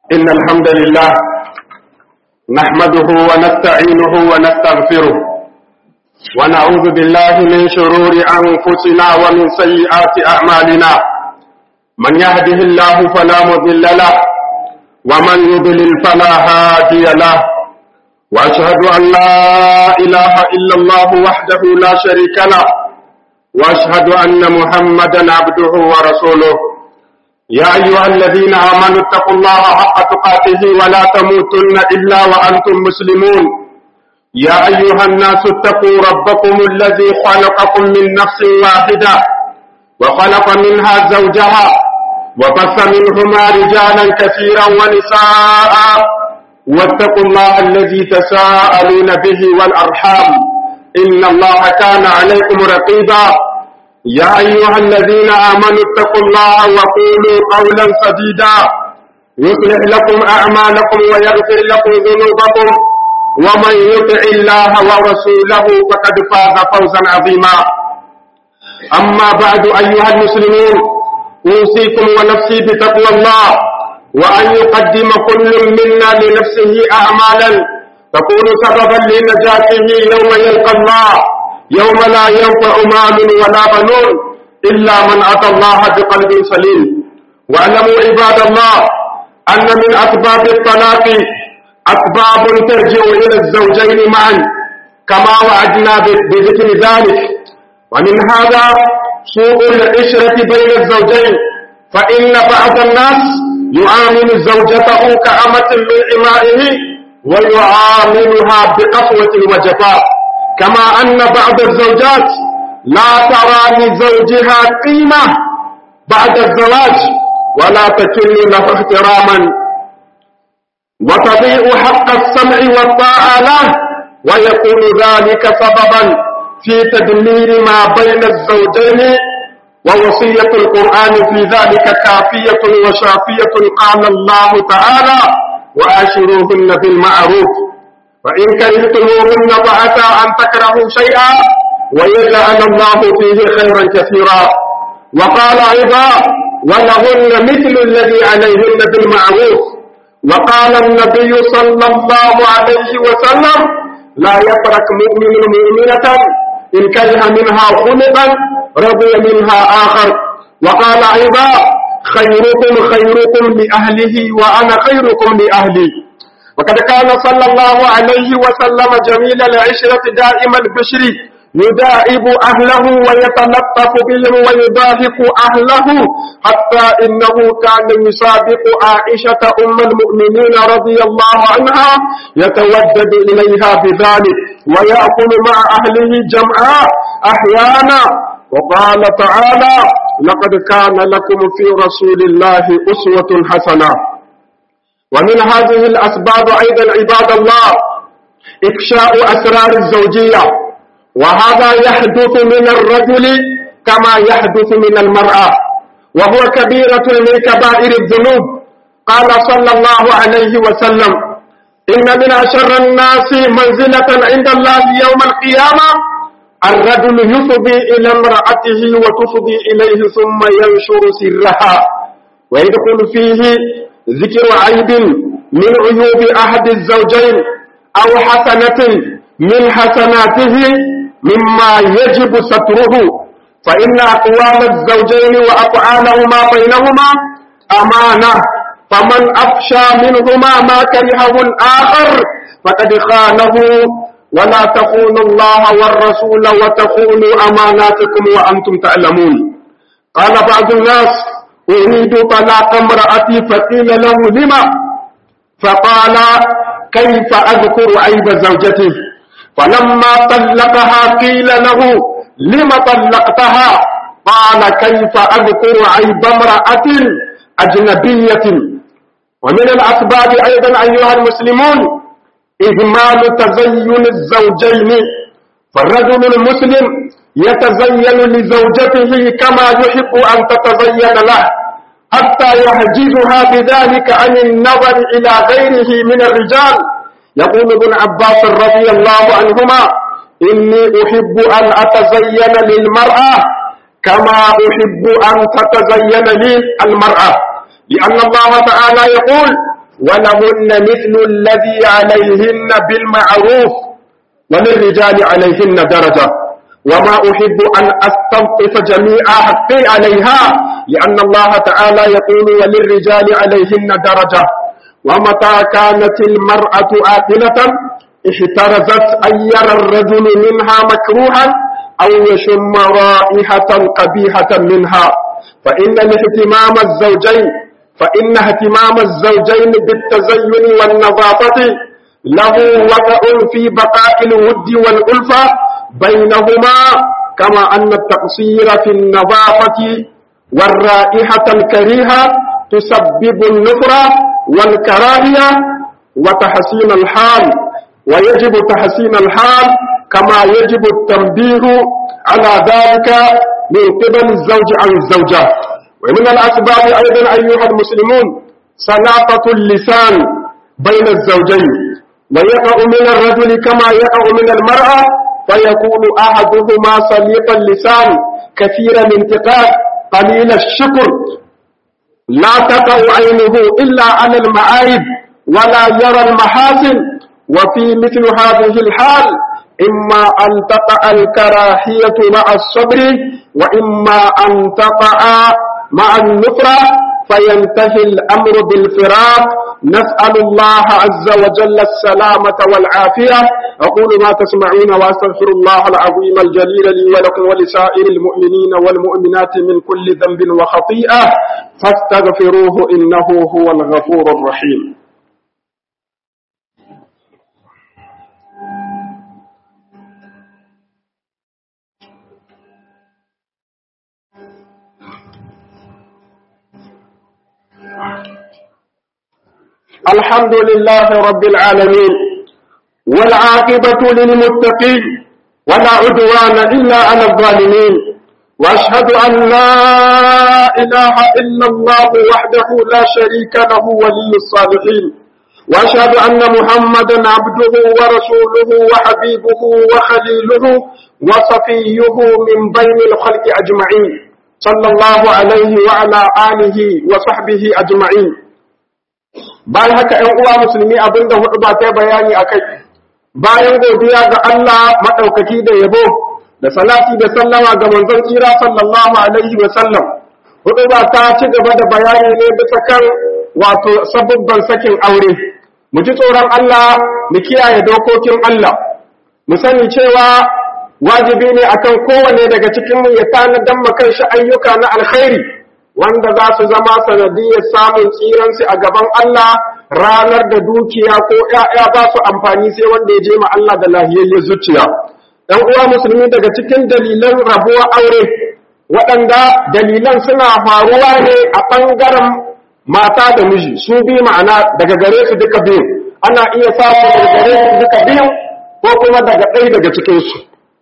إن الحمد لله نحمده ونستعينه ونستغفره ونعوذ بالله من شرور أنفسنا ومن سيئات أعمالنا من يهده الله فلا مضل له ومن يضلل فلا هادي له وأشهد أن لا إله إلا الله وحده لا شريك له وأشهد أن محمدا عبده ورسوله يا أيها الذين آمنوا اتقوا الله حق تقاته ولا تموتن إلا وأنتم مسلمون يا أيها الناس اتقوا ربكم الذي خلقكم من نفس واحدة وخلق منها زوجها وبث منهما رجالا كثيرا ونساء واتقوا الله الذي تساءلون به والأرحام إن الله كان عليكم رقيبا يا أيها الذين آمنوا اتقوا الله وقولوا قولا سديدا يصلح لكم أعمالكم ويغفر لكم ذنوبكم ومن يطع الله ورسوله فقد فاز فوزا عظيما أما بعد أيها المسلمون أوصيكم ونفسي بتقوى الله وأن يقدم كل منا لنفسه أعمالا تكون سببا لنجاته يوم يلقى الله يوم لا ينفع مال ولا بنون إلا من أتى الله بقلب سليم واعلموا عباد الله أن من أسباب الطلاق أسباب ترجع إلى الزوجين معا كما وعدنا بذكر ذلك ومن هذا سوء العشرة بين الزوجين فإن بعض الناس يعامل زوجته كأمة من إمائه ويعاملها بقسوة وجفاء كما أن بعض الزوجات لا ترى لزوجها قيمة بعد الزواج ولا تكل له احتراما وتضيء حق السمع والطاعة له ويكون ذلك سببا في تدمير ما بين الزوجين ووصية القرآن في ذلك كافية وشافية قال الله تعالى وآشروهن بالمعروف فإن كرهتموهن فعسى أن تكرهوا شيئا ويجعل الله فيه خيرا كثيرا وقال أيضا ولهن مثل الذي عليهن بالمعروف وقال النبي صلى الله عليه وسلم لا يترك مؤمن مؤمنة إن كره منها خلقا رضي منها آخر وقال أيضا خيركم خيركم لأهله وأنا خيركم لأهلي وقد كان صلى الله عليه وسلم جميل العشرة دائم البشر يدائب أهله ويتلطف بهم ويضاهك أهله حتى إنه كان يسابق عائشة أم المؤمنين رضي الله عنها يتودد إليها بذلك ويأكل مع أهله جمعا أحيانا وقال تعالى لقد كان لكم في رسول الله أسوة حسنة ومن هذه الأسباب أيضا عباد الله إفشاء أسرار الزوجية وهذا يحدث من الرجل كما يحدث من المرأة وهو كبيرة من كبائر الذنوب قال صلى الله عليه وسلم إن من أشر الناس منزلة عند الله يوم القيامة الرجل يفضي إلى امرأته وتفضي إليه ثم ينشر سرها ويدخل فيه ذكر عيب من عيوب أحد الزوجين أو حسنة من حسناته مما يجب ستره فإن أقوال الزوجين وأفعالهما بينهما أمانة فمن أفشى منهما ما كرهه الآخر فقد خانه ولا تخونوا الله والرسول وتخونوا أماناتكم وأنتم تعلمون قال بعض الناس أريد طلاق امرأتي فقيل له لما فقال كيف أذكر عيب زوجتي فلما طلقها قيل له لم طلقتها قال كيف أذكر عيب امرأة أجنبية ومن الأسباب أيضا أيها المسلمون إهمال تزين الزوجين فالرجل المسلم يتزين لزوجته كما يحب أن تتزين له حتى يحجزها بذلك عن النظر إلى غيره من الرجال يقول ابن عباس رضي الله عنهما إني أحب أن أتزين للمرأة كما أحب أن تتزين لي المرأة لأن الله تعالى يقول ولهن مثل الذي عليهن بالمعروف وللرجال عليهن درجة وما أحب أن أستلطف جميع حقي عليها لأن الله تعالى يقول وللرجال عليهن درجة ومتى كانت المرأة آكلة احترزت أن يرى الرجل منها مكروها أو يشم رائحة قبيحة منها فإن الاهتمام الزوجين فإن اهتمام الزوجين بالتزين والنظافة له وقع في بقاء الود والألفة بينهما كما أن التقصير في النظافة والرائحة الكريهة تسبب النفرة والكراهية وتحسين الحال ويجب تحسين الحال كما يجب التنبيه على ذلك من قبل الزوج عن الزوجة ومن الأسباب أيضا أيها المسلمون سلاطة اللسان بين الزوجين ويقع من الرجل كما يقع من المرأة فيكون أحدهما سليط اللسان كثير الانتقاد قليل الشكر لا تقع عينه إلا على المعايب ولا يرى المحاسن وفي مثل هذه الحال إما أن تقع الكراهية مع الصبر وإما أن تقع مع النفرة فينتهي الأمر بالفراق نسأل الله عز وجل السلامة والعافية أقول ما تسمعون وأستغفر الله العظيم الجليل لي ولكم ولسائر المؤمنين والمؤمنات من كل ذنب وخطيئة فاستغفروه إنه هو الغفور الرحيم الحمد لله رب العالمين والعاقبة للمتقين ولا عدوان إلا على الظالمين وأشهد أن لا إله إلا الله وحده لا شريك له ولي الصالحين وأشهد أن محمدا عبده ورسوله وحبيبه وخليله وصفيه من بين الخلق أجمعين صلى الله عليه وعلى آله وصحبه أجمعين bayan haka ‘yan uwa musulmi abinda hudu ba ta bayani a kai bayan godiya ga Allah maɗaukaki da yabo da salati da sallama ga manzon tsira sallallahu alaihi wa sallam hudu ba ta ci gaba da bayani ne bisa kan wato sabubban sakin aure mu ji tsoron Allah mu kiyaye dokokin Allah mu sani cewa wajibi ne akan kowane daga cikin mu ya tanadan kanshi ayyuka na alkhairi wanda za su zama sanadiyar samun tsiransu a gaban Allah ranar da dukiya ko ‘ya'ya ba su amfani sai wanda ya je ma Allah da lahiyayyar zuciya. ‘Yan uwa musulmi daga cikin dalilan rabuwa aure, waɗanda dalilan suna faruwa ne a ɓangaren mata da miji, su bi ma'ana daga gare su duka biyu, ana iya samun daga gare su duka biyu ko kuma daga ɗaya daga cikinsu.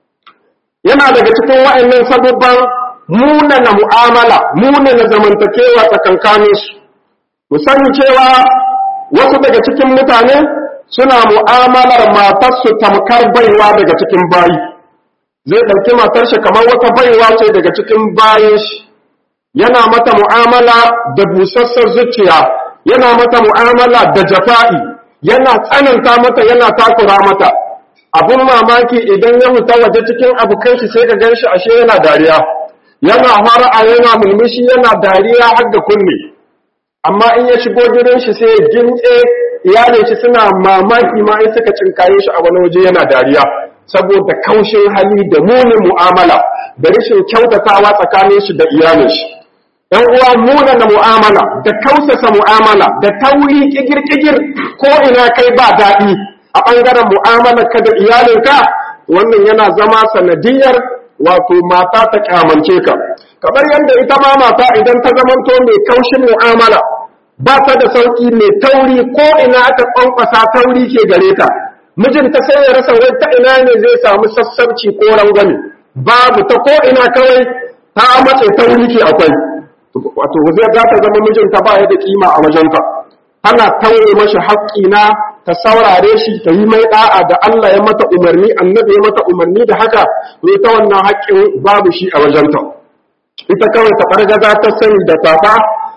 Yana daga cikin wa'annan sabubban munana mu'amala munana zamantakewa tsakankaninsu mu sani cewa wasu daga cikin mutane suna mu'amalar matarsu tamkar baiwa daga cikin bayi zai ɗauki matar shi kamar wata baiwa ce daga cikin bayan shi yana mata mu'amala da busassar zuciya yana mata mu'amala da jafa'i yana tsananta mata yana takura mata abun mamaki idan ya huta waje cikin abokan shi sai ka gan shi ashe yana dariya yana fara'a yana mulmushi yana dariya har da kunne amma in ya shigo gidan shi sai ya gintse iyalin shi suna mamaki ma in suka cinkaye shi a wani waje yana dariya saboda kaushin hali da munin mu'amala da rashin kyautatawa tsakanin shi da iyalin shi ɗan uwa muna na mu'amala da kausasa mu'amala da tauri kigir-kigir ko ina kai ba daɗi a ɓangaren mu'amalar ka da iyalinka wannan yana zama sanadiyar wato mata ta kyamance ka kamar yadda ita ma mata idan ta zamanto mai kaushin mu'amala ba ta da sauki mai tauri ko ina aka kwankwasa tauri ke gare ta mijinta sai ya rasa wai ta ina ne zai samu sassabci ko rangwame babu ta ko ina kawai ta mace tauri ke akwai wato zai za ta zama mijinta ba ya da kima a wajenta tana taure mashi haƙƙi na ta saurare shi ta yi mai da'a da Allah ya mata umarni annabi ya mata umarni da haka to ta wannan haƙƙin babu shi a wajenta ita kawai ta fargaza ta sani da tafa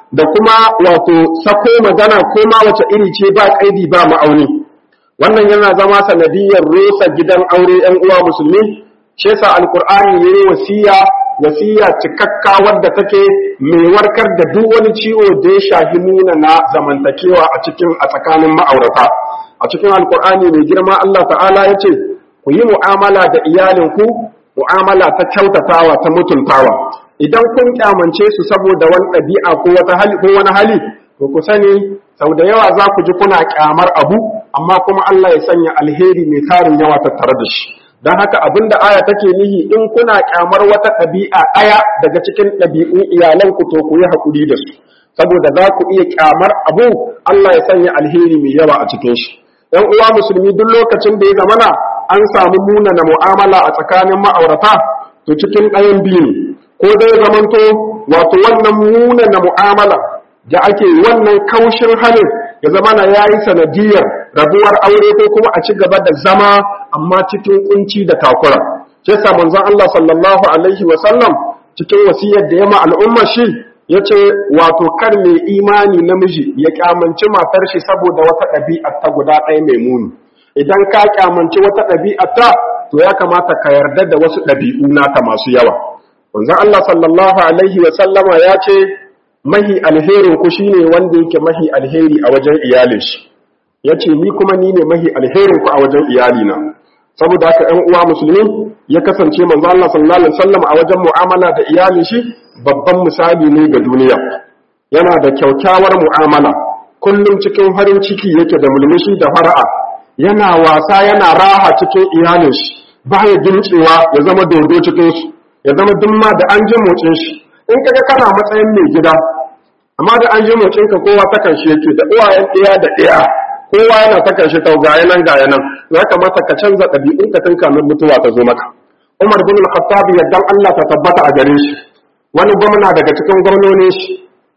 da kuma wato sako magana ko ma wace iri ce ba kaidi ba ma'auni wannan yana zama sanadiyar rusa gidan aure yan uwa musulmi shi yasa alqur'ani yayi wasiya wasiya cikakka wadda take mai warkar da duk wani ciwo da ya shafi nuna na zamantakewa a cikin a tsakanin ma'aurata a cikin alqur'ani mai girma Allah ta'ala yace ku yi mu'amala da iyalinku mu'amala ta kyautatawa ta mutuntawa idan kun kyamance su saboda wani ɗabi'a ko wata hali ko wani hali to ku sani sau da yawa za ku ji kuna kyamar abu amma kuma Allah ya sanya alheri mai tarin yawa tattare da shi don haka abin da aya take nihi in kuna kyamar wata ɗabi'a ɗaya daga cikin ɗabi'un iyalanku to ku yi haƙuri da su saboda za ku iya kyamar abu Allah ya sanya alheri mai yawa a cikin shi ‘yan uwa musulmi duk lokacin da ya zamana an samu munana mu'amala a tsakanin ma'aurata to cikin ɗayan biyu ne ko dai zamanto wato wannan munana mu'amala da ake wannan kaushin halin ya zama na yayi sanadiyar rabuwar aure ko kuma a ci gaba da zama amma cikin kunci da takura sai sa manzon Allah sallallahu alaihi wa sallam cikin wasiyar da ya ma al'umma shi yace wato kar mai imani namiji ya kyamanci matar shi saboda wata ɗabi'a ta guda ɗaya mai muni idan ka kyamanci wata ɗabi'a ta to ya kamata ka yarda da wasu ɗabi'u naka masu yawa manzon Allah sallallahu alaihi wa sallama ya ce mahi alherin ku shine wanda yake mahi alheri a wajen iyalin shi yace ni kuma ni ne mahi alherin ku a wajen iyalina saboda haka ƴan uwa musulmi ya kasance manzo Allah sallallahu alaihi wasallam a wajen mu'amala da iyalin shi babban misali ne ga duniya yana da kyaukyawar mu'amala kullum cikin farin ciki yake da mulmushi da fara'a yana wasa yana raha cikin iyalin shi baya gincewa ya zama dodo cikin su ya zama dumma da an ji motsin shi in kaga kana matsayin mai gida amma da an ji motsin ka kowa ta kanshi yake da uwayen ɗaya da ɗaya kowa yana ta kanshi tau gaya nan gaya nan ya kamata ka canza ɗabi'un ka tun kamin mutuwa ta zo maka Umar bin Al-Khattab yaddan Allah ta tabbata a gare shi wani gwamna daga cikin gwamnonin shi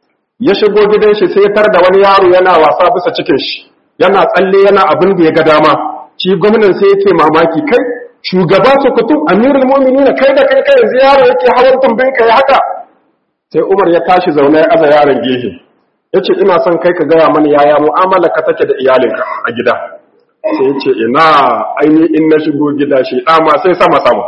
ya shigo gidan shi sai tar da wani yaro yana wasa bisa cikin shi yana tsalle yana abin da ya ga dama shi gwamnan sai yake mamaki kai shugaba su kutu amirul mu'minin kai da kai kai yanzu yaro yake hawan tumbin ka ya haka sai Umar ya tashi zaune ya aza yaron gehe yace ina son kai ka gaya mani yaya mu'amala ka take da iyalinka a gida sai yace ina aini in na shigo gida shi dama sai sama sama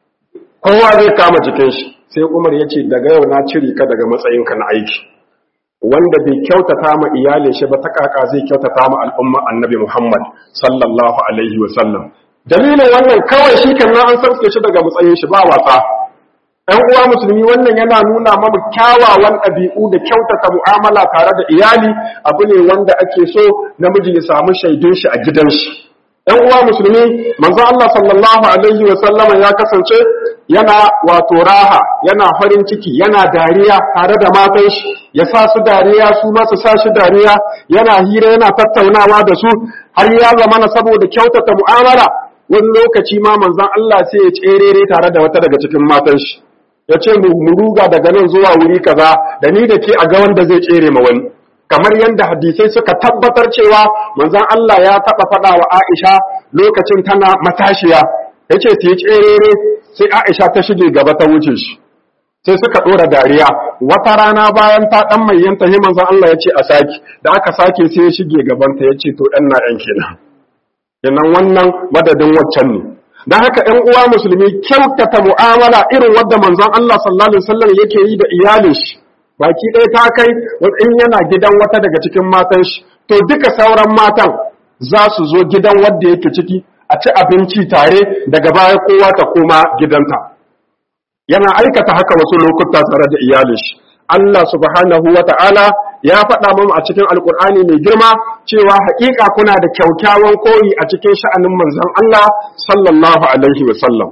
kowa zai kama jikin shi sai Umar yace daga yau na cire ka daga matsayinka na aiki wanda bai kyautata ma iyalin shi ba ta kaka zai kyautata ma al'umma annabi Muhammad sallallahu alaihi wa sallam dalilin wannan kawai shi kan an sarke shi daga matsayin shi ba wasa ɗan uwa musulmi wannan yana nuna mamu kyawawan ɗabi'u da kyautata mu'amala tare da iyali abu ne wanda ake so namiji ya samu shaidun shi a gidan shi ɗan uwa musulmi manzo Allah sallallahu alaihi wa sallama ya kasance yana wato raha yana farin ciki yana dariya tare da matan shi ya sa su dariya su ma su sa shi dariya yana hira yana tattaunawa da su har ya zama na saboda kyautata mu'amala wani lokaci ma manzon Allah sai ya tserere tare da wata daga cikin matan shi ya ce mu ruga daga nan zuwa wuri kaza da ni da ke a ga wanda zai tsere ma wani kamar yadda hadisai suka tabbatar cewa manzon Allah ya taba faɗa wa Aisha lokacin tana matashiya yace ta yi tserere sai Aisha ta shige gaba ta wuce shi sai suka ɗora dariya wata rana bayan ta ɗan mayyanta sai manzon Allah ya ce a saki da aka sake sai ya shige gabanta ya ce to ɗan na ɗan kenan kenan wannan madadin waccan ne don haka ‘yan uwa musulmi kyautata mu'amala irin wadda manzon Allah sallallahu Alaihi wasallam yake yi da iyalin shi baki ɗaya ta kai in yana gidan wata daga cikin matan shi to duka sauran matan za su zo gidan wadda yake ciki a ci abinci tare daga baya kowa ta koma gidanta yana aikata haka wasu lokuta tare da iyalin shi Allah subhanahu wa ta'ala ya faɗa mamu a cikin alkur'ani mai girma cewa haƙiƙa kuna da kyaukyawan koyi a cikin sha'anin manzon Allah sallallahu alaihi wasallam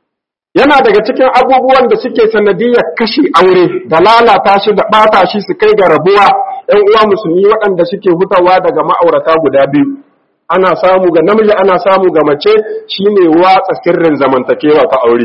yana daga cikin abubuwan da suke sanadiyar kashe aure da lalata shi da ɓata shi su kai ga rabuwa ‘yan uwa musulmi waɗanda suke hutawa daga ma'aurata guda biyu ana samu ga namiji ana samu ga mace shine watsa sirrin zamantakewa ta aure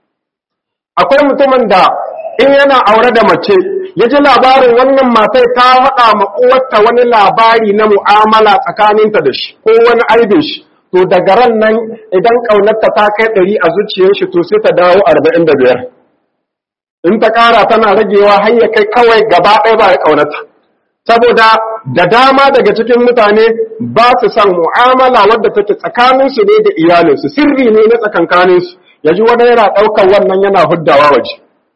akwai mutumin da in yana aure da mace ya ji labarin wannan matai ta faɗa ma uwarta wani labari na mu'amala tsakaninta da shi ko wani aibin shi to daga ran nan idan ƙaunarta ta kai ɗari a zuciyar shi to sai ta dawo arba'in da biyar in ta ƙara tana ragewa har ya kai kawai gaba ɗaya ba ya ƙaunata saboda da dama daga cikin mutane ba su san mu'amala wadda take tsakaninsu ne da iyalinsu sirri ne na tsakankaninsu ya ji wani yana ɗaukar wannan yana huddawa waje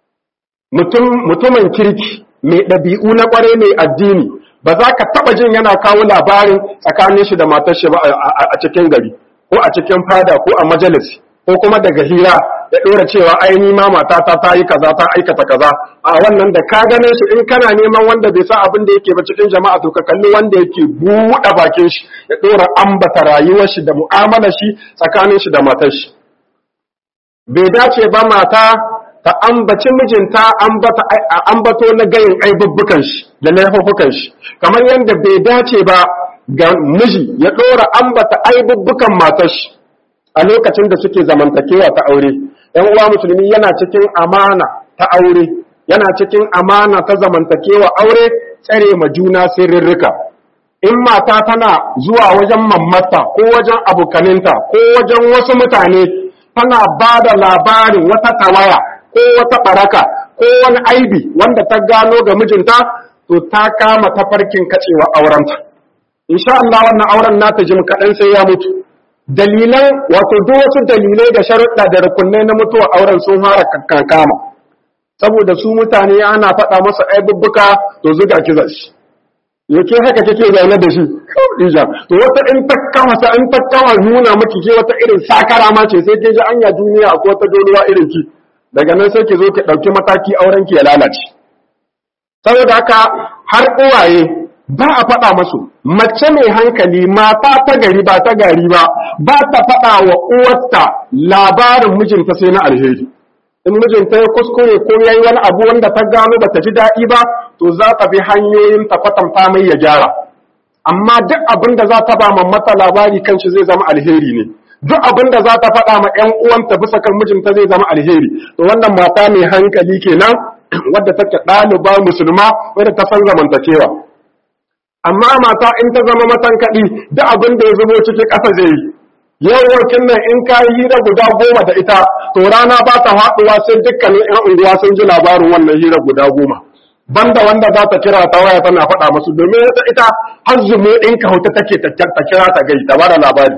mutumin kirki mai ɗabi'u na ƙware mai addini ba za ka taɓa jin yana kawo labarin tsakanin shi da matar shi ba a cikin gari ko a cikin fada ko a majalisi ko kuma daga hira ya ɗora cewa ai ni ma matata ta yi kaza ta aikata kaza a wannan da ka gane shi in kana neman wanda bai sa abin da yake ba cikin jama'a to ka kalli wanda yake buɗe bakin shi ya ɗora ambata rayuwar shi da mu'amalar shi tsakanin shi da matar shi bai dace ba mata ta ambaci mijinta ambato na gayin aibubbukan shi da laifukan shi kamar yadda bai dace ba ga miji ya ɗora ambata aibubbukan matar shi a lokacin da suke zamantakewa ta aure ‘yan uwa musulmi yana cikin amana ta aure yana cikin amana ta zamantakewa aure tsare ma juna sirrika in mata tana zuwa wajen mammata ko wajen abokaninta ko wajen wasu mutane tana ba da labarin wata tawaya ko wata baraka ko wani aibi wanda ta gano ga mijinta to ta kama tafarkin kacewa aurenta insha Allah wannan auren nata jim kaɗan sai ya mutu dalilan wato duk wasu dalilai da sharuɗa da rukunai na mutuwa auren sun fara kankama saboda su mutane ana faɗa masa aibubbuka to zuga kiza shi yake haka kake zaune da shi ija to wata in ta kama sa in ta kama nuna miki ke wata irin sakara ma ce sai ke ji anya duniya akwai wata doluwa irin ki daga nan sai ki zo ki ɗauki mataki auren ki ya lalace saboda haka har uwaye ba a faɗa masu mace mai hankali mata ta gari ba ta gari ba ba ta faɗa wa uwarta labarin mijinta sai na alheri in mijinta ya kuskure ko yayi wani abu wanda ta gano ba ta ji daɗi ba to za ta bi hanyoyin ta kwatanta mai ya gyara amma duk abin da za ta ba mata labari kan shi zai zama alheri ne duk abin da za ta faɗa ma ‘yan uwanta bisa kan mijinta zai zama alheri to wannan mata mai hankali kenan wadda take ɗaliba musulma wadda ta san zamantakewa amma mata in ta zama matankaɗi duk abin da ya zubo cikin ƙasa zai yi yau wakin nan in ka yi hira guda goma da ita to rana ba ta haɗuwa sai dukkanin ‘yan unguwa sun ji labarin wannan hira guda goma banda wanda za ta kira ta waya tana faɗa masu domin ita ita har zumo in ka hauta take ta kira ta gai ta bada labari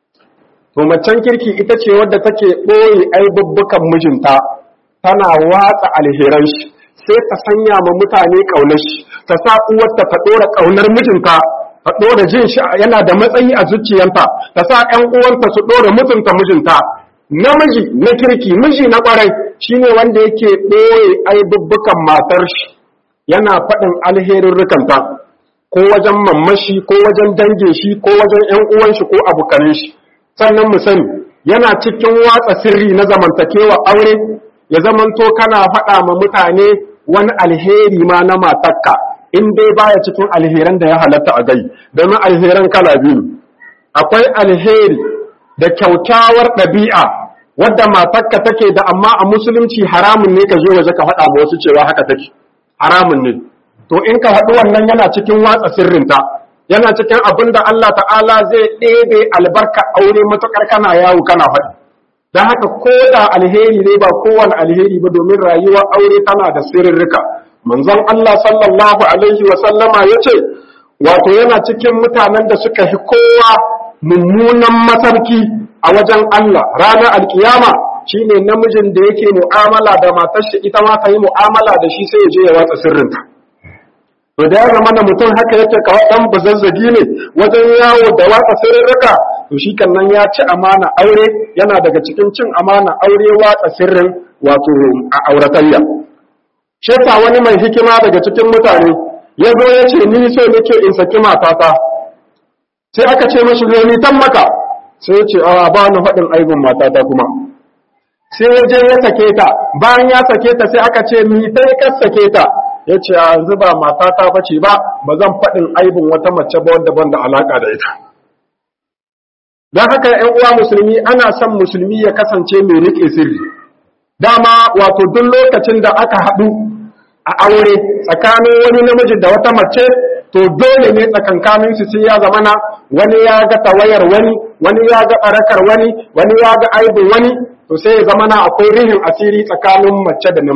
to macen kirki ita ce wadda take ɓoye aibubbukan mijinta tana watsa alheran shi sai ta sanya ma mutane ƙaunar shi ta sa uwarta ta ɗora ƙaunar mijinta ta ɗora jin shi yana da matsayi a zuciyanta ta sa ƴan uwanta su ɗora mutunta mijinta namiji na kirki miji na ƙwarai shine wanda yake ɓoye aibubbukan matar shi yana faɗin alherin rukanta ko wajen mammashi ko wajen dangin shi ko wajen ƴan uwan shi ko abokanin shi sannan mu sani yana cikin watsa sirri na zamantakewa aure ya zamanto kana faɗa ma mutane wani alheri ma na matakka in dai baya cikin alheran da ya halatta a gai domin alheran kala biyu akwai alheri da kyaukyawar ɗabi'a wadda matakka take da amma a musulunci haramun ne ka zo waje ka faɗa ma wasu cewa haka take haramun ne to in ka faɗi wannan yana cikin watsa sirrinta yana cikin abin da Allah ta'ala zai ɗebe albarka aure matuƙar kana yawo kana faɗi don haka ko da alheri ne ba kowane alheri ba domin rayuwar aure tana da sirrika manzon Allah sallallahu alaihi wa sallama ya ce wato yana cikin mutanen da suka fi kowa mummunan masarki a wajen Allah ranar alkiyama shine namijin da yake mu'amala da matar shi ita ma ta yi mu'amala da shi sai ya je ya watsa sirrinta to da ya zama da mutum haka yake kawai dan bazazzagi ne wajen yawo da watsa sirrika to shi nan ya ci amana aure yana daga cikin cin amana aure watsa sirrin wato a auratayya shi wani mai hikima daga cikin mutane ya zo ya ce ni so nake in saki matata sai aka ce mashi zo ni tan maka sai ya ce a ba ni faɗin aibin matata kuma sai ya je ya sake ta bayan ya sake ta sai aka ce ni sai ka sake ta ya ce a yanzu ba matata ba ce ba ba zan faɗin aibin wata mace ba wanda ban da alaƙa da ita don haka ‘yan uwa musulmi ana son musulmi ya kasance mai riƙe sirri dama wato duk lokacin da aka haɗu a aure tsakanin wani namiji da wata mace to dole ne tsakankanin su sai ya zamana wani ya ga tawayar wani wani ya ga barakar wani wani ya ga aibin wani to sai ya zamana akwai rihin asiri tsakanin mace da namiji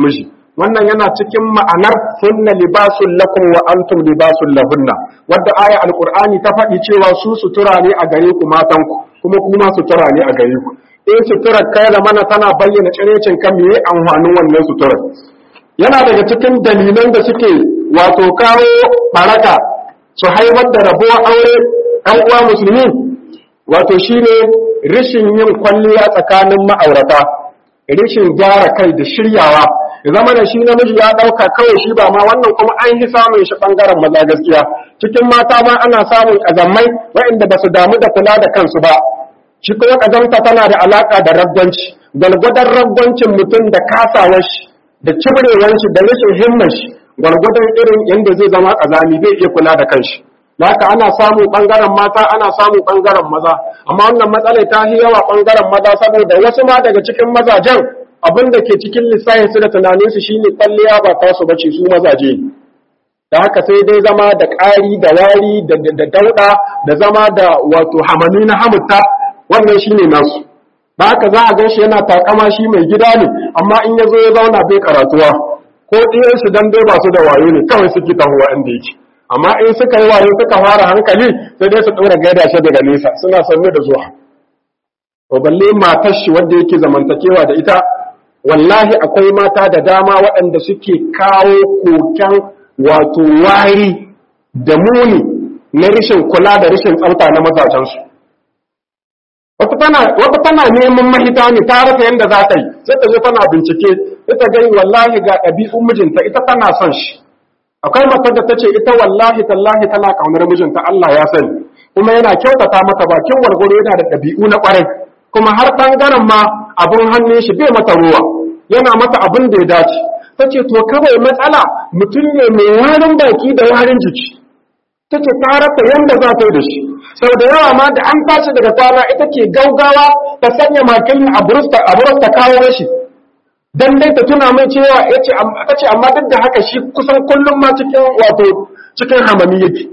wannan yana cikin ma'anar hunna libasun lakum wa antum libasun lahunna wadda aya alqur'ani ta faɗi cewa su sutura ne a gare ku matanku kuma kuma sutura ne a gare ku in suturar kai da mana tana bayyana tsirecin kan me amfanin wannan suturar yana daga cikin dalilan da suke wato kawo baraka su haifar da rabuwar aure ɗan uwa musulmi wato shine rishin yin kwalliya tsakanin ma'aurata rishin gyara kai da shiryawa ya zama da shi namiji ya ɗauka kawai shi ba ma wannan kuma an yi samun shi ɓangaren maza gaskiya cikin mata ma ana samun ƙazammai waɗanda ba su damu da kula da kansu ba shi kuma ƙazamta tana da alaƙa da rabbanci gwalgwadon rabbancin mutum da kasawar shi da cibrewar shi da rashin himmar shi gwalgwadon irin yadda zai zama ƙazami zai iya kula da kanshi haka ana samu ɓangaren mata ana samu ɓangaren maza amma wannan matsalar ta yi yawa ɓangaren maza saboda wasu ma daga cikin mazajen abin da ke cikin lissahin su da tunanin su shine kwalliya ba ta su bace su mazaje da haka sai dai zama da ƙari da wari da dauɗa da zama da wato hamami na hamutta wannan shine nasu da haka za a ganshi yana takama shi mai gida ne amma in ya zo ya zauna bai karatuwa ko ɗiyansu dan dai ba su da wayo ne kawai suke tahowa inda yake amma in suka yi wayo suka fara hankali sai dai su ɗora gaida shi daga nesa suna sanne da zuwa to balle matar shi wanda yake zamantakewa da ita wallahi akwai mata da dama waɗanda suke kawo koken wato wari da muni na rashin kula da rashin tsafta na mazajensu wata tana wata tana neman mahita ne ta rasa yadda za ta yi sai ta zo tana bincike ita gani wallahi ga ɗabi'un mijinta ita tana son shi akwai matar da ta ce ita wallahi tallahi tana kaunar mijinta Allah ya sani kuma yana kyautata mata bakin wargwaro yana da ɗabi'u na ƙwarai kuma har ɓangaren ma abin hannun shi bai mata ruwa yana mata abin da ya dace ta ce to kawai matsala mutum ne mai warin baki da warin jiki ta ce ta rasa yadda za ta yi da shi sau da yawa ma da an tashi daga kwana ita ke gaugawa ta sanya makilin a burus ta kawo shi dan dai ta tuna mai cewa ta ce amma duk da haka shi kusan kullum ma cikin wato cikin hamami yake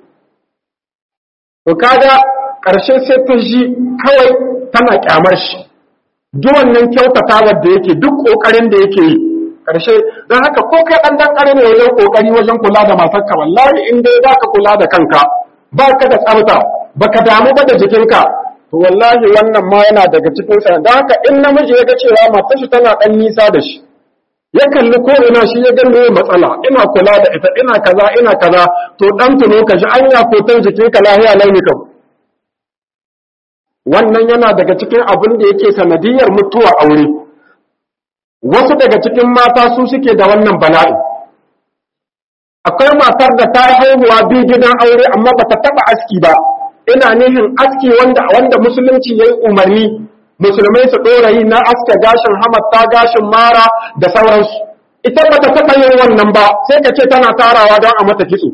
to kaga ƙarshe sai ta ji kawai tana kyamar shi duk wannan kyautatawar da yake duk ƙoƙarin da yake yi ƙarshe don haka ko kai ɗan ɗan ƙarni wajen ƙoƙari wajen kula da matarka wallahi in dai ba ka kula da kanka ba ka da tsafta ba ka damu ba da jikinka to wallahi wannan ma yana daga cikin sa don haka in namiji ya ga cewa matar shi tana ɗan nisa da shi ya kalli ko ina shi ya gani matsala ina kula da ita ina kaza ina kaza to dan tuno ka ji anya kotan jikinka lahiya launi kam wannan yana daga cikin abin da yake sanadiyar mutuwa aure wasu daga cikin mata su suke da wannan bala'i akwai matar da ta haihuwa biyu gidan aure amma bata taba aski ba ina nihin aski wanda wanda musulunci yayi umarni musulmai su dora yi na aske gashin hamatta gashin mara da sauransu ita bata taba yin wannan ba sai ka ce tana tarawa don a mata kitso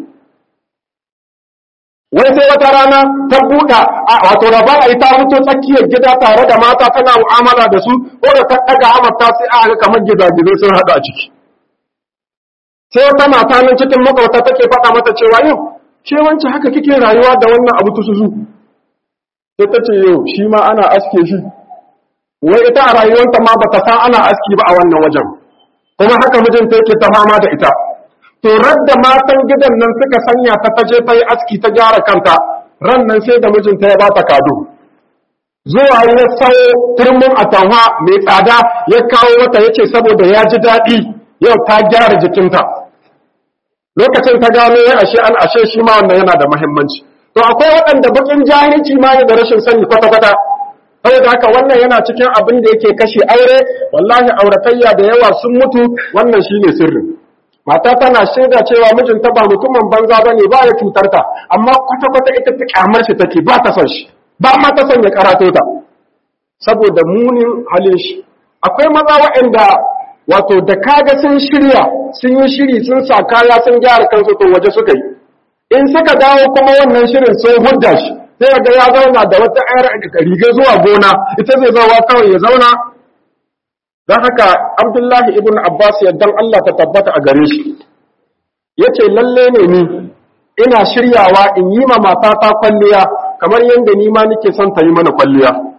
wai sai wata rana ta buɗa wato raba a yi ta fito tsakiyar gida tare da mata tana mu'amala da su ko da ta ɗaga amurta sai a ga kamar gizagizai sun haɗu a ciki sai wata mata nan cikin makwauta take faɗa mata cewa yau ke wancan haka kike rayuwa da wannan abu tusuzu sai ta ce yau shi ma ana aske shi wai ita a rayuwarta ma bata san ana aski ba a wannan wajen kuma haka mijinta yake ta fama da ita to radda matan gidan nan suka sanya ta taje ta yi aski ta gyara kanta ran nan sai da mijinta ya bata kado zuwa ya sau turmin atamwa mai tsada ya kawo mata yace saboda ya ji daɗi yau ta gyara jikinta lokacin ta gano ya ashe an ashe shi ma wannan yana da muhimmanci to akwai waɗanda bakin jahilci ma da rashin sani kwata-kwata saboda haka wannan yana cikin abin da yake kashe aure wallahi auratayya da yawa sun mutu wannan shine sirrin mata tana shaida cewa mijinta ba mutumin banza bane ba ya cutar ta amma kwata kwata ita ta kyamar shi take ba ta son shi ba ma ta son ya karato ta saboda munin halin shi akwai maza waɗanda wato da kaga sun shirya sun yi shiri sun sa kaya sun gyara kansu to waje suka yi in suka dawo kuma wannan shirin sun hudda shi sai ga ya zauna da wata ayar riga zuwa gona ita zai zawa kawai ya zauna don haka abdullahi ibn abbas yaddan Allah ta tabbata a gare shi ya ce lalle ne ni ina shiryawa in yi ma matata kwalliya kamar yadda ni ma nike son ta yi mana kwalliya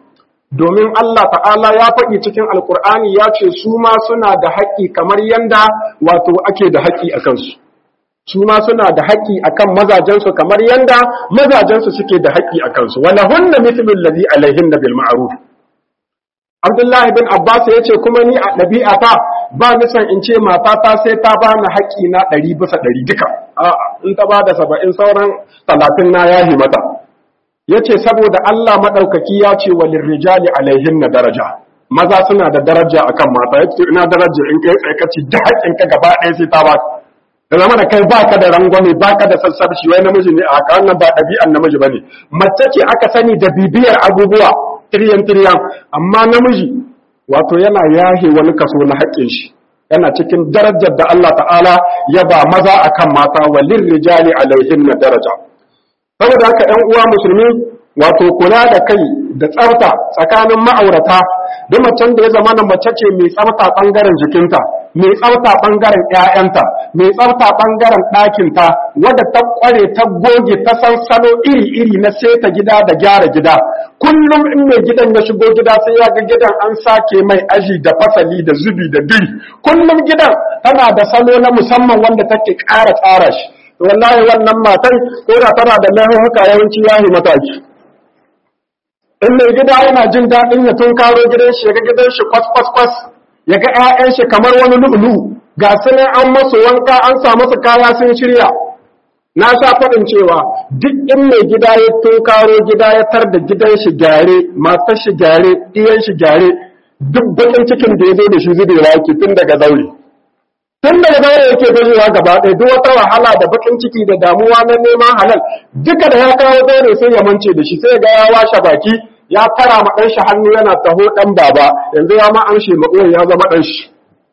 domin Allah ta'ala ya faɗi cikin alkur'ani ya ce su ma suna da haƙƙi kamar yanda wato ake da haƙƙi a kansu su ma suna da haƙƙi akan mazajensu kamar yanda mazajensu suke da haƙƙi a kansu wala hunna mithlu allazi alaihinna bil ma'ruf Abdullahi bin Abbas ya ce kuma ni a ɗabi'ata ba nisan in ce matata sai ta ba ni haƙƙi na ɗari bisa ɗari duka. A'a, in ta ba da saba'in sauran talatin na yahi mata. Ya ce saboda Allah maɗaukaki ya ce wa lirrijali alaihin na daraja. Maza suna da daraja akan mata, ya ce ina daraja in kai tsaikaci da haƙƙinka gaba ɗaya sai ta ba da zama da kai baka da rangwame baka da sassarci wai namiji ne a haka wannan ba ɗabi'an namiji bane mace ce aka sani da bibiyar abubuwa tiryan tiryan amma namiji wato yana yahe wani kaso na haƙƙin shi yana cikin darajar da Allah ta'ala ya ba maza akan mata walin rijali alaihin na daraja saboda haka ƴan uwa musulmi wato kula da kai da tsafta tsakanin ma'aurata da macen da ya zama na mace ce mai tsafta bangaren jikinta mai tsafta bangaren ƴaƴanta mai tsafta bangaren ɗakinta wadda ta kware ta goge ta san salo iri-iri na seta gida da gyara gida kullum in mai gidan ya shigo gida sai ya ga gidan an sake mai aji da fasali da zubi da biri kullum gidan tana da salo na musamman wanda take ƙara tsara shi wallahi wannan matan ko da tana da laifuka yawanci yahi mataki in mai gida yana jin daɗin ya tun karo gidan shi ya ga gidan shi kwas kwas kwas ya ga ƴaƴan shi kamar wani lu'ulu ga su ne an masu wanka an sa masu kaya sun shirya na sha faɗin cewa duk in mai gida ya tun karo gida ya tar da gidan shi gyare matar shi gyare iyan shi gyare duk bakin cikin da ya zo da shi zubewa yake tun daga zaure tun daga zaure yake gajewa gaba ɗaya duk wata wahala da bakin ciki da damuwa na neman halal duka da ya kawo zaure sai ya mance da shi sai ga ya washe baki ya fara ma ɗan shi hannu yana taho ɗan baba yanzu ya ma amshe maɓoyin ya zama ɗan shi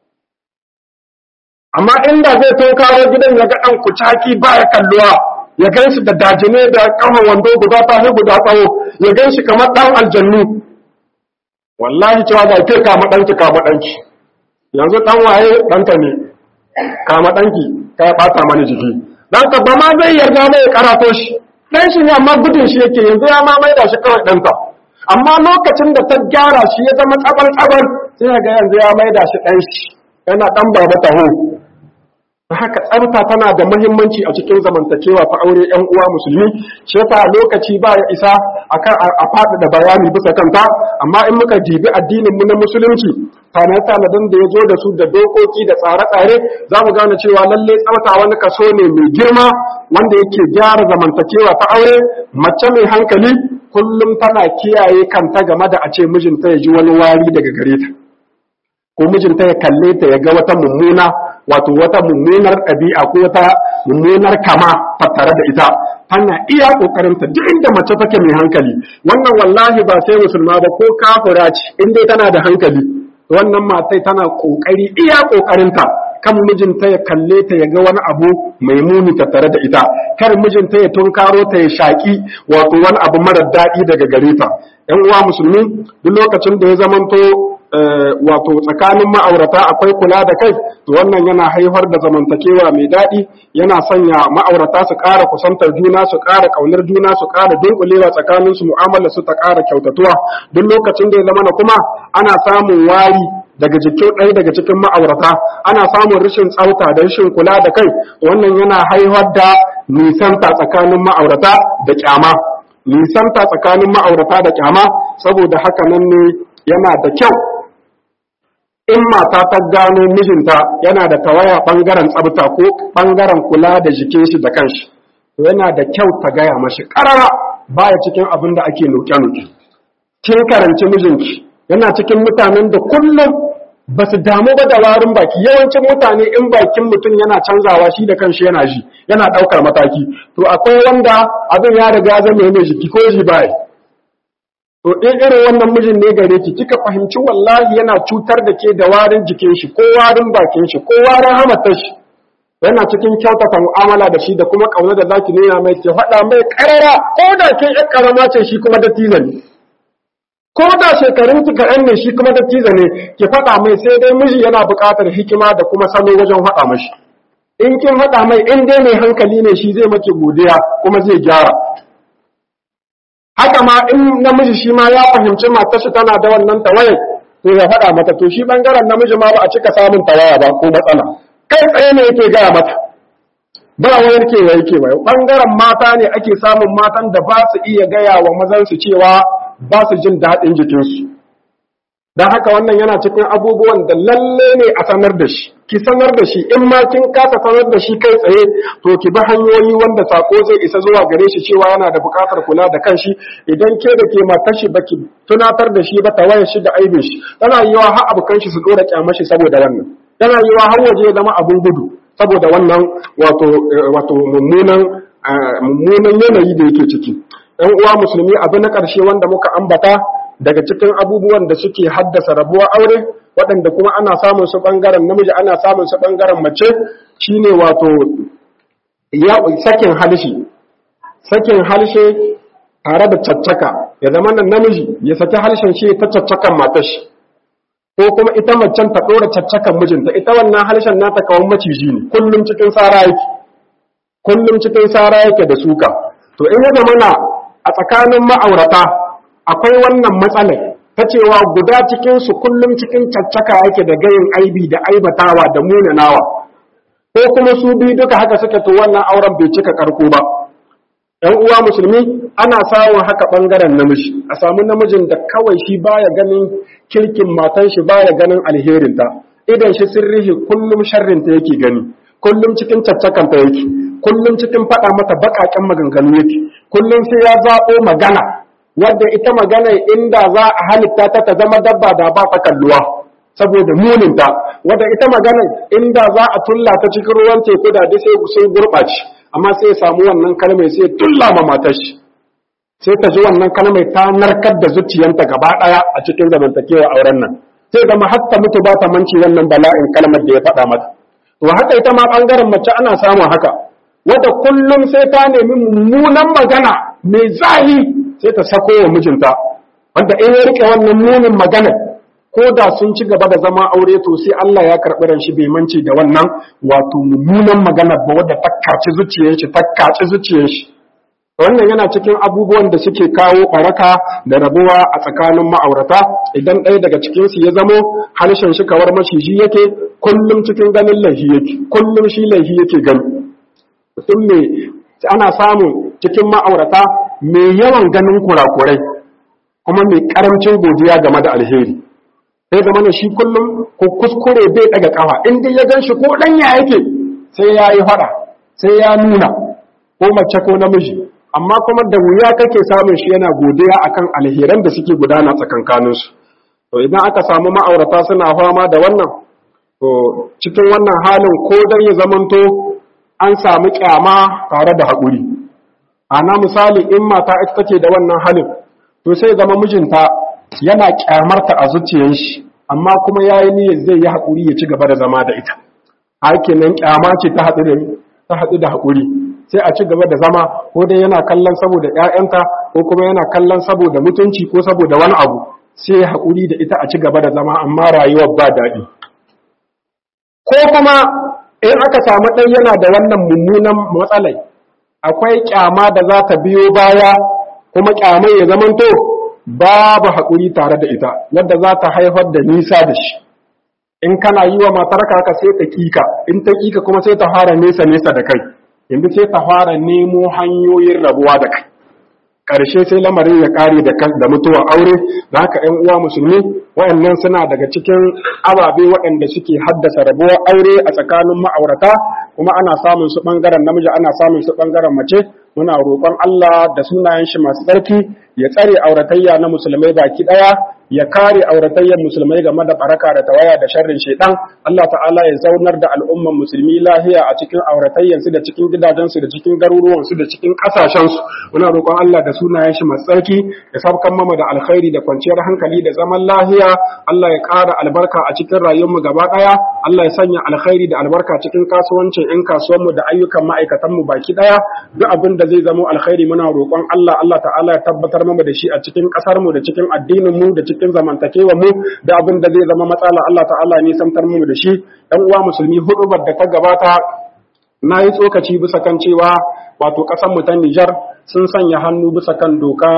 amma inda zai tun kawo gidan ya ga ɗan kucaki ba ya kalluwa ya gan shi da dajine da ƙahon wando guda tahi guda tsawo ya gan shi kamar ɗan aljannu wallahi cewa ga ke kama ɗanki kama ɗanki yanzu ɗan waye ɗanka ne kama ɗanki ka ya ɓata mani jiki ɗanka ba ma zai yarda mai karato shi ɗan shi ne amma gudun shi yake yanzu ya ma maida shi kawai ɗansa amma lokacin da ta gyara shi ya zama tsabar tsabar sai ga yanzu ya maida shi ɗan shi yana ɗan baba taho haka tsafta tana da muhimmanci a cikin zamantakewa ta aure yan uwa musulmi shi yasa lokaci ba ya isa akan a faɗi da bayani bisa kanta amma in muka jibi addinin mu na musulunci tana tanadan da ya zo da su da dokoki da tsare-tsare za mu gane cewa lalle tsafta wani kaso ne mai girma wanda yake gyara zamantakewa ta aure mace mai hankali kullum tana kiyaye kanta game da a ce mijinta ya ji wani wari daga gare ta ko mijinta ya kalle ta ya ga wata mummuna wato wata mummunar ɗabi'a ko wata mummunar kama tattare da ita tana iya kokarin ta duk inda mace take mai hankali wannan wallahi ba sai musulma ba ko kafira ce in dai tana da hankali wannan matai tana kokari iya kokarin ta kan mijinta ya kalle ta ya ga wani abu mai muni tattare da ita kar mijinta ya tunkaro ta ya shaki wato wani abu marar daɗi daga gare ta ƴan uwa musulmi duk lokacin da ya zamanto wato tsakanin ma'aurata akwai kula da kai to wannan yana haifar da zamantakewa mai daɗi yana sanya ma'aurata su ƙara kusantar juna su ƙara ƙaunar juna su ƙara dunkulewa tsakanin su mu'amala su ta ƙara kyautatuwa duk lokacin da ya zama na kuma ana samun wari daga jikin ɗaya daga cikin ma'aurata ana samun rashin tsafta da rashin kula da kai wannan yana haifar da nisanta tsakanin ma'aurata da kyama nisanta tsakanin ma'aurata da kyama saboda haka nan ne yana da kyau in mata ta gano mijinta yana da tawaya ɓangaren tsabta ko ɓangaren kula da jikin shi da kanshi to yana da kyau ta gaya mashi ƙarara baya cikin abin da ake nuke-nuke kin karanci mijinki yana cikin mutanen da kullum ba su damu ba da warin baki yawancin mutane in bakin mutum yana canzawa shi da kanshi yana ji yana ɗaukar mataki to akwai wanda abin ya riga zama mai jiki ko ji baya to in irin wannan mijin ne gare ki kika fahimci wallahi yana cutar da ke da warin jikin shi ko warin bakin shi ko warin hamatar shi yana cikin kyautata mu'amala da shi da kuma kauna da zaki nuna mai ke faɗa mai karara ko da ke ƴan karama ce shi kuma da tiza ne ko da shekarun ki kaɗan ne shi kuma da tiza ne ki faɗa mai sai dai miji yana buƙatar hikima da kuma salo wajen faɗa mashi in kin faɗa mai in dai mai hankali ne shi zai maki godiya kuma zai gyara haka ma in namiji shi ma ya fahimci matar shi tana da wannan tawaye to ya faɗa mata to shi bangaren namiji ma ba a cika samun tawaya ba ko matsala kai tsaye ne yake gaya mata ba wani ke wai ke wai bangaren mata ne ake samun matan da ba su iya gaya wa mazan su cewa ba su jin daɗin jikinsu don haka wannan yana cikin abubuwan da lalle ne a sanar da shi ki sanar da shi in ma kin kasa sanar da shi kai tsaye to ki bi hanyoyi wanda sako zai isa zuwa gare shi cewa yana da bukatar kula da kanshi idan ke da ke matar shi baki tunatar da shi ba ta wayar shi da aibin shi tana yiwa har abokan shi su dora kyamar shi saboda wannan tana yiwa har waje ya zama abun gudu saboda wannan wato wato mummunan mummunan yanayi da yake ciki ɗan uwa musulmi abu na ƙarshe wanda muka ambata daga cikin abubuwan da suke haddasa rabuwar aure waɗanda kuma ana samun su ɓangaren namiji ana samun su ɓangaren mace shine wato ya sakin halshe sakin halshe tare da caccaka ya zama nan namiji ya saki halshen shi ta caccakan matar shi ko kuma ita macen ta ɗora caccakan mijinta ita wannan halshen nata kawan maciji ne kullum cikin sara yake kullum cikin sara yake da suka to in ya zama na a tsakanin ma'aurata akwai wannan matsalar ta cewa guda cikinsu kullum cikin caccaka yake da gayin aibi da aibatawa da munanawa ko kuma su biyu duka haka suke to wannan auren bai cika karko ba ‘yan uwa musulmi ana samun haka ɓangaren namiji a samu namijin da kawai shi baya ganin kirkin matan shi baya ganin alherinta idan shi sirrihi kullum sharrinta yake gani kullum cikin caccakanta yake kullum cikin faɗa mata baƙaƙen maganganu yake kullum sai ya zaɓo magana wadda ita magana inda za a halitta ta ta zama dabba da ba ta kalluwa saboda muninta wadda ita magana inda za a tulla ta cikin ruwan teku da dai sai sun gurɓace amma sai ya samu wannan kalmai sai ya tulla ma matar shi sai ta ji wannan kalmai ta narkar da zuciyanta gaba ɗaya a cikin zamantakewa auren nan sai zama har ta mutu ba ta manci wannan bala'in kalmar da ya faɗa mata to haka ita ma ɓangaren mace ana samun haka wadda kullum sai ta nemi mummunan magana mai zahi sai ta sako wa mijinta wanda in ya rike wannan munin magana ko da sun ci gaba da zama aure to sai Allah ya karɓi ran shi bai mance da wannan wato mummunan magana ba wadda ta kaci zuciyar shi ta kaci zuciyar shi wannan yana cikin abubuwan da suke kawo baraka da rabuwa a tsakanin ma'aurata idan ɗaya daga cikin su ya zamo harshen shi kawar maciji yake kullum cikin ganin laifi yake kullum shi laifi yake gani mutum ne ana samun cikin ma'aurata mai yawan ganin kurakurai kuma mai karamcin godiya game da alheri sai zama ne shi kullum ko kuskure bai daga kafa in dai ya gan shi ko danya yake sai ya yi fada sai ya nuna ko mace ko namiji amma kuma da wuya kake samun shi yana godiya akan alheran da suke gudana tsakankanin su to idan aka samu ma'aurata suna fama da wannan to cikin wannan halin ko dan ya zamanto an samu kyama tare da haƙuri ana misali in mata ita take da wannan halin to sai zama mijinta yana kyamarta a zuciyar shi amma kuma yayi niyyar zai yi haƙuri ya ci gaba da zama da ita hakin nan kyama ce ta haɗu da ta haɗu da haƙuri sai a ci gaba da zama ko dai yana kallon saboda ƴaƴanta ko kuma yana kallon saboda mutunci ko saboda wani abu sai ya haƙuri da ita a ci gaba da zama amma rayuwar ba daɗi ko kuma in aka samu ɗan yana da wannan mummunan matsalai akwai kyama da za ta biyo baya kuma kyamai ya zamanto babu haƙuri tare da ita wadda za ta haifar da nisa da shi in kana yi wa matarka haka sai ta kika in ta kika kuma sai ta fara nesa nesa da kai yanzu sai ta fara nemo hanyoyin rabuwa da kai ƙarshe sai lamarin ya ƙare da mutuwar aure da haka ‘yan uwa musulmi waɗannan suna daga cikin ababe waɗanda suke haddasa rabuwar aure a tsakanin ma'aurata kuma ana samun su ɓangaren namiji ana samun su ɓangaren mace muna roƙon Allah da sunayen shi masu tsarki ya tsare auratayya na musulmai baki ɗaya ya kare auratayyar musulmai game da baraka da tawaya da sharrin shaitan Allah ta'ala ya zaunar da al'umman musulmi lahiya a cikin auratayyansu da cikin gidajensu da cikin garuruwansu da cikin ƙasashensu muna roƙon Allah da sunayen shi masu tsarki ya sabkan mama da alkhairi da kwanciyar hankali da zaman lahiya Allah ya ƙara albarka a cikin rayuwarmu gaba ɗaya Allah ya sanya alkhairi da albarka cikin kasuwancin 'yan kasuwanmu da ayyukan ma'aikatanmu baki ɗaya duk abin da zai zamo alkhairi muna roƙon Allah Allah ta'ala ya tabbatar mama da shi a cikin ƙasarmu da cikin addininmu da cikin zamantakewar mu da abin da zai zama matsala Allah ta'ala ne samtar mu da shi ɗan uwa musulmi hudubar da ta gabata na yi tsokaci bisa kan cewa wato ƙasar mu ta Nijar sun sanya hannu bisa kan doka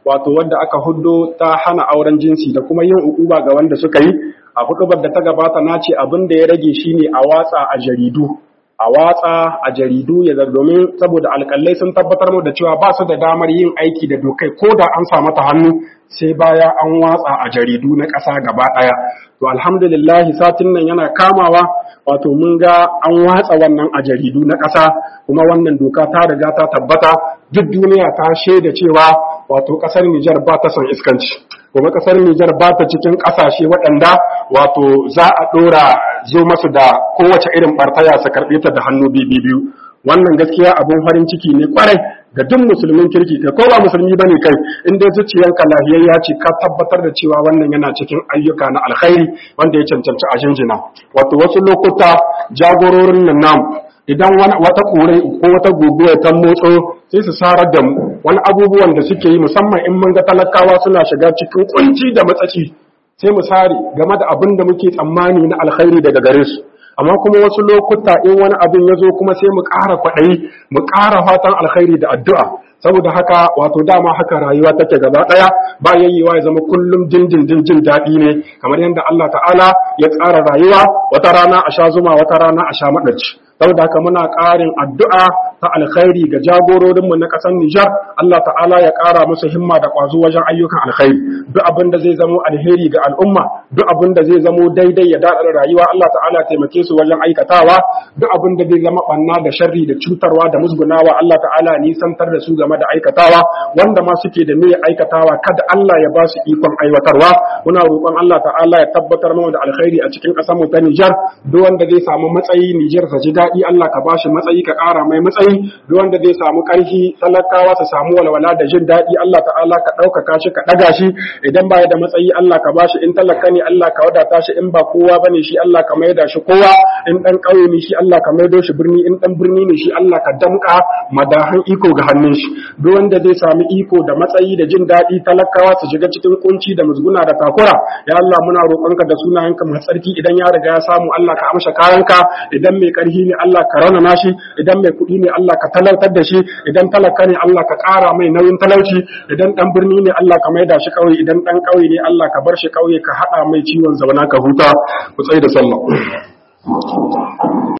wato wanda aka huddo ta hana auren jinsi da kuma yin ukuba ga wanda suka yi a hudubar da ta gabata na ce abin da ya rage shine a watsa a jaridu a watsa a jaridu ya domin saboda alƙalai sun tabbatar mu da cewa ba su da damar yin aiki da dokai ko da an sa mata hannu sai baya an watsa a jaridu na ƙasa gaba ɗaya to alhamdulillah satin nan yana kamawa wato mun ga an watsa wannan a jaridu na ƙasa kuma wannan doka ta riga ta tabbata duk duniya ta shaida cewa wato ƙasar Nijar ba ta son iskanci kuma ƙasar Nijar ba ta cikin ƙasashe waɗanda wato za a ɗora zo masu da kowace irin ɓartaya su karɓe ta da hannu biyu wannan gaskiya abun farin ciki ne kwarai ga duk musulmin kirki kai ko ba musulmi bane kai in dai zuciyanka lahiyayya ce ka tabbatar da cewa wannan yana cikin ayyuka na alkhairi wanda ya cancanci a jinjina wato wasu lokuta jagororin nan namu idan wata kore ko wata guguwa ta motso sai su sarar da mu wani abubuwan da suke yi musamman in mun ga talakawa suna shiga cikin kunci da matsaci sai mu sare game da abin da muke tsammani na alkhairi daga gare su amma kuma wasu lokuta in wani abin ya zo kuma sai mu ƙara kwaɗayi mu ƙara fatan alkhairi da addu'a saboda haka wato dama haka rayuwa take gaba ɗaya ba yayyewa ya zama kullum jin jin jin jin daɗi ne kamar yadda Allah ta'ala ya tsara rayuwa wata rana a sha zuma wata rana a sha maɗaci saboda haka muna ƙarin addu'a ta alkhairi ga jagororinmu na ƙasar Nijar Allah ta'ala ya ƙara musu himma da ƙwazo wajen ayyukan alkhairi duk abin da zai zamo alheri ga al'umma duk abin da zai zamo daidai ya daɗa rayuwa Allah ta'ala taimake su wajen aikatawa duk abin da zai zama ɓanna da sharri da cutarwa da musgunawa Allah ta'ala nisantar da su game da aikatawa wanda ma suke da niyyar aikatawa kada Allah ya ba su ikon aiwatarwa muna roƙon Allah ta'ala ya tabbatar mana da alkhairi a cikin ƙasar mu ta Nijar duk wanda zai samu matsayi Nijar ta ji daɗi Allah ka bashi matsayi ka ƙara mai matsayi duk wanda zai samu ƙarfi talakawa su samu walwala da jin daɗi Allah ta'ala ka ɗaukaka shi ka ɗaga shi idan baya da matsayi Allah ka bashi in talaka ne Allah ka wadata shi in ba kowa bane shi Allah ka maida shi kowa in ɗan ƙauye ne shi Allah ka maido shi birni in ɗan birni ne shi Allah ka damƙa madahan iko ga hannun shi duk wanda zai sami iko da matsayi da jin daɗi talakawa su shiga cikin kunci da musguna da takura ya Allah muna roƙonka da sunayenka mai tsarki idan ya riga ya samu Allah ka amsa kayanka idan mai ƙarfi ne Allah ka raunana shi idan mai kuɗi ne Allah ka talautar da shi idan talaka ne Allah ka ƙara mai nauyin talauci idan ɗan birni ne Allah ka maida shi ƙauye idan ɗan ƙauye ne Allah ka bar shi ƙauye ka haɗa mai ciwon zauna ka huta ku tsaye da sallah